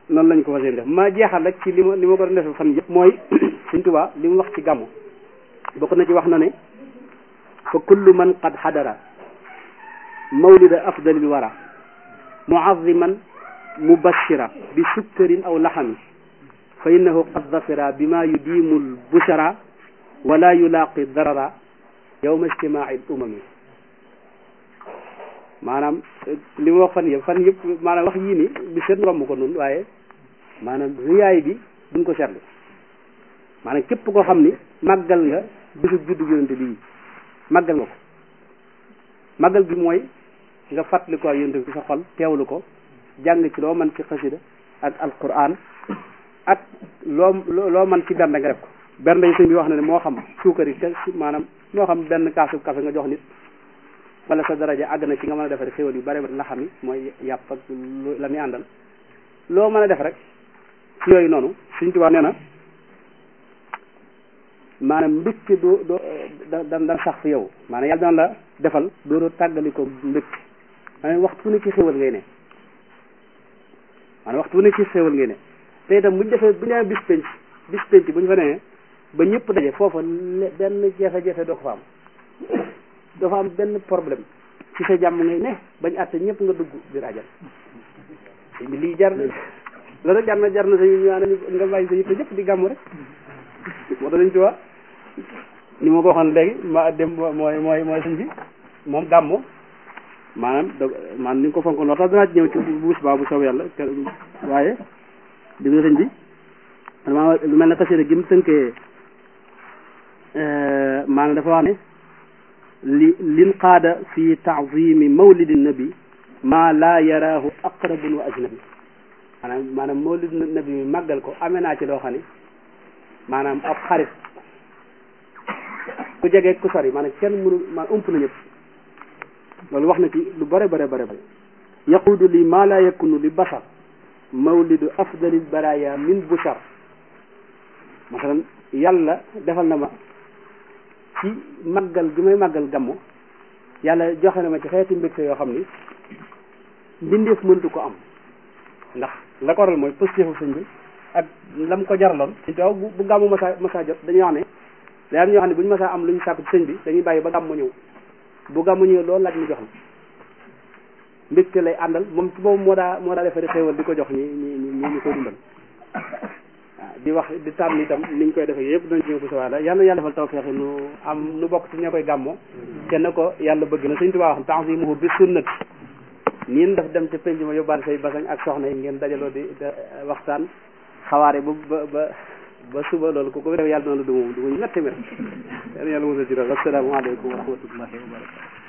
noonu lañ ko fas yéene def ma jeexal rek ci li ma li ma ko doon defee fan yëpp mooy Sëñ Tuubaa li mu wax ci gàmmu bokk na ci wax na ne fa kullu man qad xadara mawlida afdalil wara muaziman mubashira bi sukkarin aw laxami fa innahu qad zafira bima yudimu lbushara wala yulaaqi darara yowma ijtimaai umami maanaam li ma wax fan yëpp fan yëpp maanaam wax yii ni bi seet romb ko noonu waaye maanaam riyaay bi duñ ko seetlu maanaam képp koo xam ni màggal nga bisu juddu yonente bi màggal nga ko màggal gi mooy nga fàttali ko yonente bi ci sa xol teewlu ko jàng ci loo man ci xasida ak alquran ak loo loo man ci bernde nga def ko bernde yi sëñ bi wax na ne moo xam suukar yi maanaam moo xam benn kaasu café nga jox nit wala sa daraja àgg na ci nga mën a defar xéwal yu bare ba la xam ni mooy yàpp ak la muy àndal loo mën a def rek ci yooyu noonu Sëñ Tuubaa nee na maanaam mbégte doo doo da da sax fi yow maanaam yàlla dana la defal doo doo tàggali ko mbégte maanaam waxtu ne ci xéwal ngay ne maanaam waxtu ne ci xéwal ngay ne te itam buñ defee bu ñu bis penc bis penc bu ñu fa nee ba ñëpp daje foofa benn jafe-jafe doo ko fa am dafa am benn problème ci sa jàmm ngay ne bañ àtte ñëpp nga dugg biir ajal bi lii jar na loolu jar na jar na sa ñu nga bàyyi sa yëpp ñëpp di gàmm rek moo tax dañ ci wax ni ma ko waxoon léegi ma dem mooy mooy mooy sëñ bi moom gàmmo maanaam da maanaam ni nga ko fonkoon loo tax danaa ci ñëw ci buus baa bu soob yàlla waaye di nga sëñ bi maanaam lu mel ne xasida gi mu tënkee maanaam dafa wax ne li lin qaada fi taazimi mawlidi nabi maa laa yaraahu aqrabun wa ajnabi maanaam maanaam mawlidi nabi mi màggal ko amee naa ci loo xam ne maanaam ab xarit ku jege ku sori maanaam kenn mënul ma ump na ñëpp loolu wax na ci lu bare bare bare bare yaquudu li maa laa yakunu li basar mawlidu afdalil baraya min bushar masalan yàlla defal na ma ci màggal gi may màggal gammo yàlla joxe na ma ci xeeti mbégte yoo xam ni mbindeef mëntu ko am ndax la ko waral mooy positif sëñ bi ak lam ko jaraloon taw bu bu gàmmu masa masa jot dañuy wax ne day am ñoo xam ne bu ñu masa am lu ñu sàkku ci sëñ bi dañuy bàyyi ba gàmmu ñëw bu gàmmu ñëw loolu laaj mu jox la mbégte lay àndal moom ci boobu moo daa moo daa defari xéewal di ko jox ñi ñi ñi ñu koy dundal waaw di wax di tànn itam niñ koy defee yëpp dañ ci ñëw bu sa waada yal na yàlla defal tawfeex nu am nu bokk ci ña koy gàmmoo kenn ko yàlla bëgg na Sëñ Tuubaa wax ta'zimuhu bi sunnati niin daf dem ca penc ma yóbbaale say basañ ak soxna yi ngeen dajaloo di waxtaan xawaare ba ba ba ba suba loolu ku ko def yàlla na la du moom du mu ñetti mètre yàlla yàlla mosal ci dara asalaamaaleykum wa rahmatullahi wa barakatu